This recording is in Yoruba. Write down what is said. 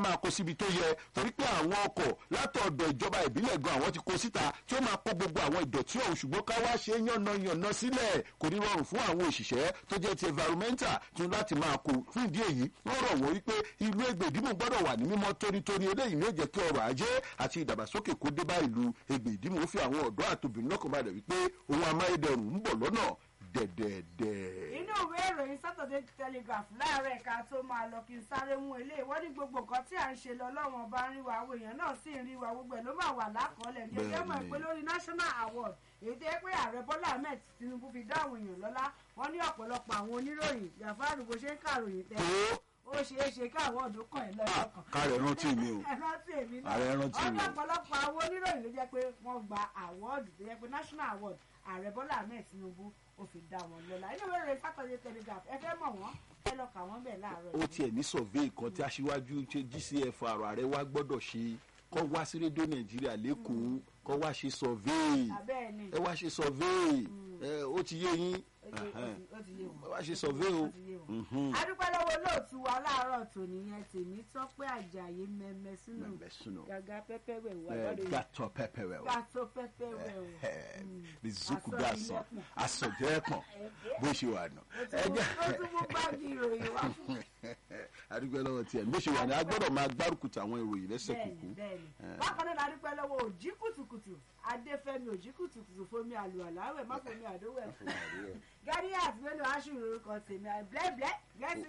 máa kó síbi tó yẹ torí pé àwọn ọkọ̀ látọ̀dọ̀ ìjọba ìbílẹ̀ gan àwọn ti kó síta tí ó máa kó gbogbo àwọn ìdọ̀tí ọ̀hún ṣùgbọ́n ká wá ṣe yànnàyànnà sílẹ̀ kò ní rọrùn fún àwọn òṣìṣẹ́ tó jẹ́ ti environmental tún láti máa kó fún ìdí èyí wọ́n rọ̀ wọ́n wípé ìlú Ẹgbẹ̀dìmú gbọ́dọ̀ wà ní mímọ́ tónítóní eléyìí ní ó jẹ́ kí ọrọ̀ ajé àti ìdàgbàsókè kó dé bá ìlú Ẹgbẹ̀dìmú ó fi àwọn ọ̀dọ́ àtòbìnrin lọ́kàn balẹ̀ wípé ohun amáyédẹrùn ń bọ̀ lọ́nà dẹ̀dẹ̀dẹ̀. inú ìwé ìròyìn Saturday Telegraph láàárọ̀ ẹ̀ka tó máa lọ kí n sáré mú eléyìí wọ́n ní gbogbo nǹkan tí à ń ṣe lọ lọ́wọ́n bá ń rí wa àwọn èèyàn náà sì ń rí wa gbogbo ẹ̀ ló máa wà lákọọ́lẹ̀ ní ẹgbẹ́ mọ̀ pé lórí national award èyí tó yẹ pé ààrẹ Bọ́lá Ahmed Tinubu fi dá àwọn èèyàn lọ́lá wọ́n ní ọ̀pọ̀lọpọ̀ àwọn oníròyìn Jàfárù bó ṣe ń kàròyìn tẹ́ ó ṣeé ṣe káwọn ọdún kan ẹ̀ lọ́jọ́ kan. kárẹ̀ rántí mi o rántí èmi náà ààrẹ rántí mi o. ọ̀pọ̀lọpọ̀ àwọn oníròyìn ló jẹ́ pé wọ́n gba award tó yẹ pé national award ààrẹ Bọ́lá Ahmed Tinubu ó fi dá wọn lọ́lá inú ìwé ìròyìn Saturday Telegraph ẹ fẹ́ mọ̀ wọ́n ẹ lọ kà wọ́n bẹ̀ láàárọ̀ ó tiẹ̀ ní survey kan tí aṣíwájú ṣe GCFR ààrẹ wa gbọ́dọ̀ ṣe kọ́ wá sí rédíò nàìjíríà lẹ́kọ̀ọ́ kọ́ wá ṣe survey abẹ́ẹ̀ ni ẹ wá ṣe survey ẹ ó ti yé yín ó ti- ó ti- ó ti yé wọn. ẹ wá ṣe survey o. Ó ti yé wọn. Mhm. adúpẹ́ lọ́wọ́ olóòtú wa láàárọ̀ tòní yẹn tèmi tọ́pẹ́ àjàyí mẹ́mẹ́ sínú Mẹ́mẹ́ sínú. gàgà pẹ́pẹ́ wẹ̀ wá ẹ lọ́dọ̀ yìí gàtọ̀ pẹ́pẹ́ rẹ o gàtó pẹ́pẹ́ wẹ̀ o. bizuku Aṣọ gasan ilẹ̀kùn. asọ̀jẹ́pọ̀n bó ṣe wà nù. ó tún- ó tún mú báàgì ìròyìn wá fún adúgbò lọ́wọ́ tiẹ̀ bó ṣe wà ní a gbọ́dọ̀ máa gbárùkù tàwọn ìròyìn lẹ́sẹ̀ bẹ́ẹ̀ni kúkú. bẹ́ẹ̀ni bákan náà la dúpẹ́ lọ́wọ́ òjì kùtùkùtù adéfẹ́mi òjì kùtùkùtù fomi àlùwàláwẹ̀ má fomi àdówẹ̀ fún gàdíyà àti mélòó aṣù orúkọ tèmi blẹ́blẹ́ gẹ́sì